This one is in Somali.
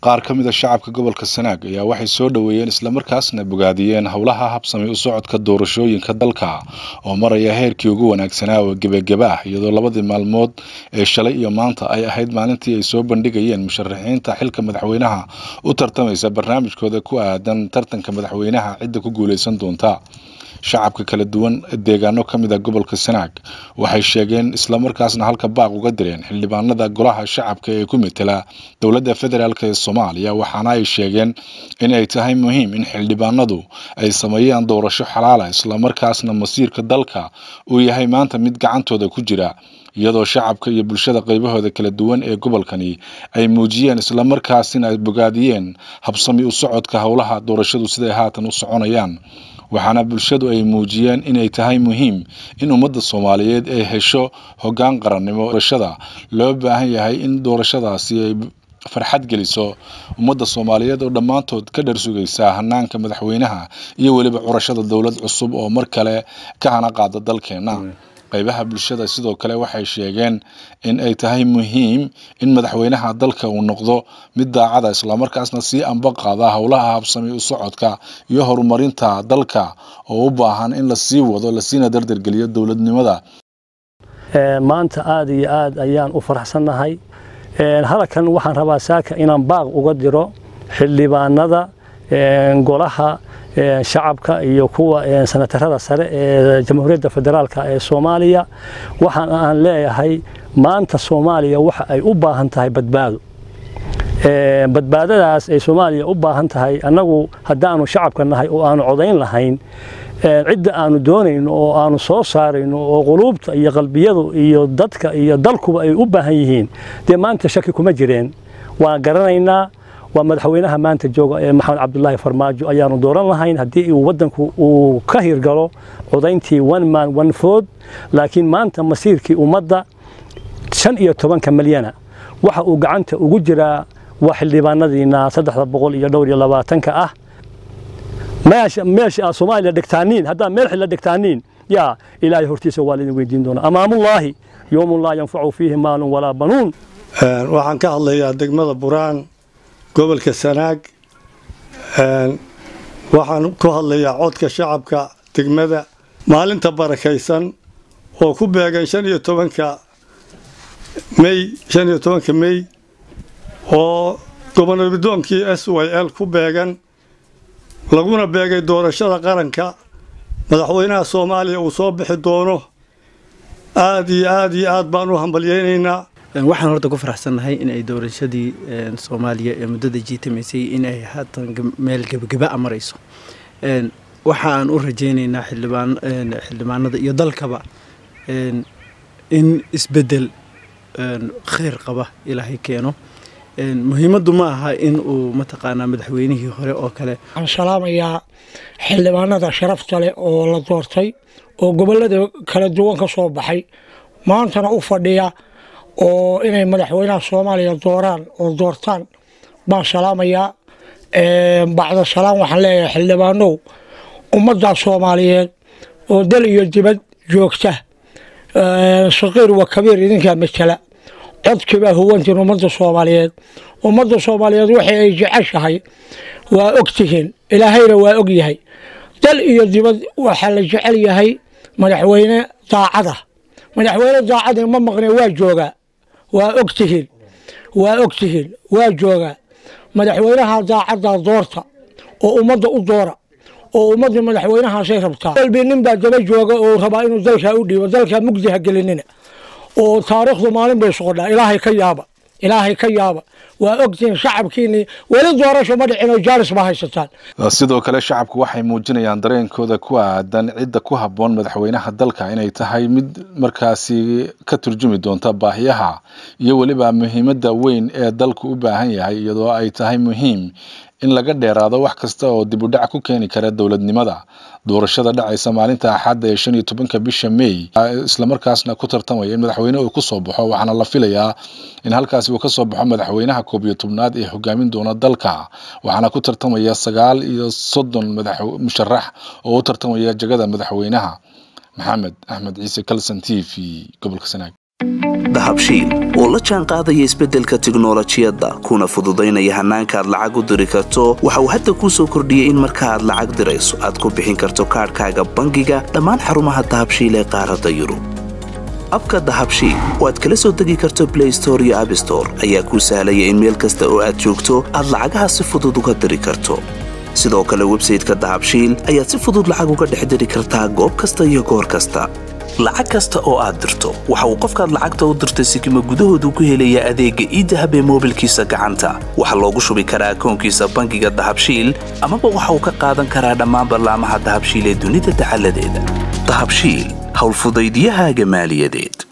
qaar ka mid a shacabka gobolka sanaag ayaa waxay soo dhoweeyeen islamarkaasna bogaadiyeen howlaha habsamay u socodka doorashooyinka dalka oo maraya heerkii ugu wanaagsanaa oo gebageba ah iyadoo labadii maalmood ee shalay iyo maanta ay ahayd maalintii ay soo bandhigayeen musharaxiinta xilka madaxweynaha u tartamaysa barnaamijkooda ku aadan tartanka madaxweynaha cidda ku guuleysan doonta shacabka kala duwan deegaano ka mid a gobolka sanaag waxay sheegeen islamarkaasna halka baaq uga direen xildhibaanada golaha shacabka ee ku metela dowladda federaalk ee soomaaliya waxaana ay sheegeen in ay tahay muhiim in xildhibaanadu ay sameeyaan doorasho xalaala islamarkaasna masiirka dalka uu yahay maanta mid gacantooda ku jira iyadoo shacabka iyo bulshada qaybahooda kala duwan ee gobolkani ay muujiyeen islamarkaasina ay bogaadiyeen habsami u socodka howlaha doorashadu siday haatan u soconayaan waxaana bulshadu ay muujiyeen inay tahay muhiim in ummadda soomaaliyeed ay hesho hoggaan qarannimo doorashada loo baahan yahay in doorashadaasi ay farxad geliso ummadda soomaaliyeed oo dhammaantood ka dhar sugaysa hanaanka madaxweynaha iyo weliba curashada dowlad cusub oo mar kale ka hana qaada dalkeenna qaybaha bulshada sidoo kale waxay sheegeen in ay tahay muhiim in madaxweynaha dalka uu noqdo mid daacada islamarkaasna sii amba qaada howlaha habsami u socodka iyo horumarinta dalka oo u baahan in lasii wado lasiina dardargeliyo dowladnimada maanta aada iyo aad ayaan u faraxsannahay halkan waxaan rabaa saaka inaan baaq uga diro xildhibaanada golaha shacabka iyo kuwa sanatarada sare ee jamhuuriyadda federaalk ee soomaaliya waxaan aan leeyahay maanta soomaaliya waxa ay u baahan tahay badbaado badbaadadaas ay soomaaliya u baahan tahay annagu haddaanu shacabka nahay oo aanu codayn lahayn cidda aanu doonayno oo aanu soo saarayno oo quluubta iyo qalbiyadu iyo dadka iyo dalkuba ay u baahan yihiin dee maanta shaki kuma jireen waan garanaynaa waa madaxweynaha maanta jooga ee maxamed cabdulaahi farmaajo ayaanu dooran lahayn haddii uu waddanku uu ka hirgalo codayntii one man one food laakiin maanta masiirkii ummadda shan iyo tobanka milyana waxa uu gacanta ugu jiraa waa xildhibaanadiina saddexda boqol iyo dhowr iyo labaatanka ah meesha aad soomaaliya dhigtaaniin haddaad meel xilla dhigtaaniin yaa ilaahay hortiisa waa laidin weydiin doonaa amaamullaahi yowmun laa yanfacu fiihi maalun walaa banuun waxaan ka hadlayaa degmada buraan gobolka sanaag waxaan ku hadlayaa codka shacabka degmada maalinta barakaysan oo ku beegan shan iyo tobanka mey shan iyo tobanka mey oo gobonadoonkii s y l ku beegan laguna beegay doorashada qaranka madaxweynaha soomaaliya uu soo bixi doono aad iyo aad iyo aad baan u hambalyeynaynaa waxaan horta ku faraxsannahay in ay doorashadii soomaaliya ee muddada jiitamaysay in ay haatan meel gebageba a marayso waxa aan u rajaynaynaa xildhibaanada iyo dalkaba in isbedel khayr qaba ilaahay keeno muhiimaddu ma aha in uu mataqaanaa madaxweynihii hore oo kale waxaan salaamayaa xildhibaanada sharafta leh oo la doortay oo gobollada kala duwan ka soo baxay maantana u fadhiya oo inay madaxweynaha soomaaliya dooraan oo doortaan baan salaamayaa bacda salaam waxaan leeyahay xildhibaanow ummadda soomaaliyeed oo dal iyo dibad joogta saqiir wa kabiir idinkaa matala codkiibaa huwantiin ummadda soomaaliyeed ummadda soomaaliyeed waxay ay jeceshahay waa og tihiin ilaahayna waa og yahay dal iyo dibad waxaa la jecel yahay madaxweyne daacada madaxweyne daacadii ma maqne waa joogaa waa og tihiin waa og tihiin waa joogaa madaxweynaha daacadda doorta oo ummadda u doora oo ummaddii madaxweynahaasay rabtaa walbi nin baa daba jooga oo rabaa inuu dalkaa u dhiibo dalkaa mugdi ha gelinina oo taariikhdu maalin bay socodhaa ilaahay ka yaaba ilaahay ka yaaba waa ogtihiin shacabkiinii weli doorasho ma dhicin oo jaalis ma haysataan sidoo kale shacabku waxay muujinayaan dareenkooda ku aadan cidda ku habboon madaxweynaha dalka inay tahay mid markaasi ka turjumi doonta baahiyaha iyo weliba muhiimadda weyn ee dalku u baahan yahay iyadoo ay tahay muhiim in laga dheeraado wax kasta oo dib u dhac ku keeni kara dowladnimada doorashada dhacaysa maalinta axadda ee shan iyo tobanka bisha may islamarkaasna ku tartamaya in madaxweyne uu kusoo baxo waxaana la filayaa in halkaasi uu kasoo baxo madaxweynaha koob iyo tobnaad ee hogaamin doona dalka waxaana ku tartamaya sagaal iyo soddon madax musharax oo u tartamaya jagada madaxweynaha maxamed axmed ciise kalson t v gobolka sanaag dahabshiil oo la jaan qaadaya isbeddelka tiknolojiyadda kuna fududaynaya hannaanka aad lacag u diri karto waxa uu hadda kuu soo kordhiyey in marka aad lacag dirayso aad ku bixin karto kaadhkaaga bangiga dhammaan xarumaha dahabshiil ee qaaradda yurub abka dahabshiil oo aad kala soo degi karto blay store iyo abstore ayaa kuu sahlaya in meel kasta oo aad joogto aad lacagaha si fudud uga diri karto sidoo kale websayteka dahabshiil ayaad si fudud lacag uga dhex diri kartaa goob kasta iyo goor kasta lacag kasta oo aad dirto waxa uu qofkaad lacagta u dirtay sikima gudahoodu ku helayaa adeegga iidahab ee moobilkiisa gacanta waxaa loogu shubi karaa akoonkiisa bangiga dahabshiil amaba waxa uu ka qaadan karaa dhammaan ballaamaha dahabshiil ee dunida dacaladeeda dahabshiil howlfudaydyahaaga maaliyadeed